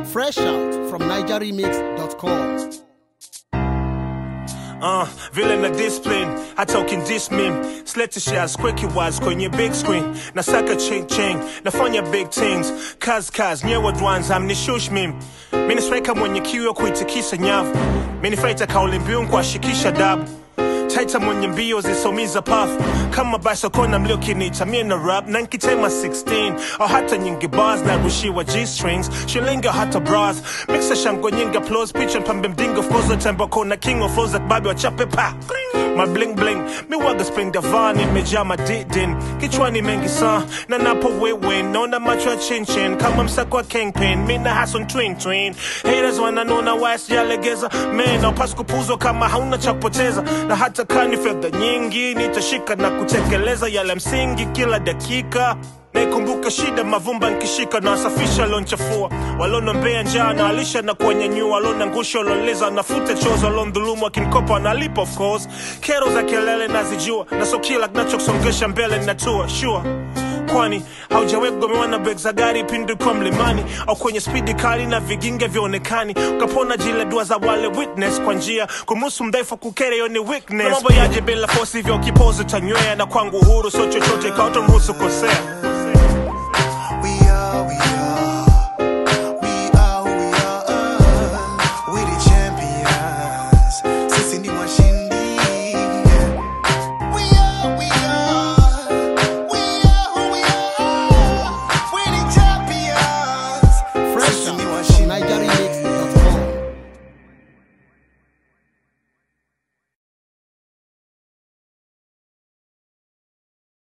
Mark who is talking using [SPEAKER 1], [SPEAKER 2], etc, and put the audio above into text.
[SPEAKER 1] Fresh out from NigerRemix.com.
[SPEAKER 2] Uh, vile na discipline hata ukindismim slete shares quick was kwenye big screen nasaka ching ching nafanya big things kaz kaz nyewe dwanza amnishush mim minisweka mwenye kiu ya kuitikisa nyavu minifaita kauli mbiu kuwashikisha dabu taita mwenye mbio zisomiza pafu kama basokona mliokinita mie na rap na nkitema 16 au hata nyingi bars na rushiwa g-strings shilinga hata bras mixa shango nyingi applause picha mpambe mdingo of course tembo kona king of flows babi wachape pa my bling bling mi waga spring davani imejaa madidin kichwani mengi saa na napo wewe naona macho ya chinchin kama msako wa kingpin mi na hason twin twin haters wananona waya sijalegeza men aupasi kupuzwa kama hauna cha kupoteza na hata kani fedha nyingi nitashika na kutekeleza yale msingi kila dakika naikumbuka shida mavumba nkishika na wasafisha lonchafua walonombea njaa na alisha na kuwanyanyua walona ngusha waloleza nafuta chozo walondhulumu akinkopa wanalipa of course kero za kelele nazijua na so kila kinachosongesha mbele natua sure kwani haujawahi kugomewa na beg za gari pindi kwa mlimani au kwenye spidi kali na viginge vyaonekani ukapona jile dua za wale witness kwa njia kumruhusu mdhaifu kukere hiyo ni weakness Na mambo yaje bila fosi hivyo kipozo tanywea na kwangu uhuru sio chochote ikawa utamruhusu kosea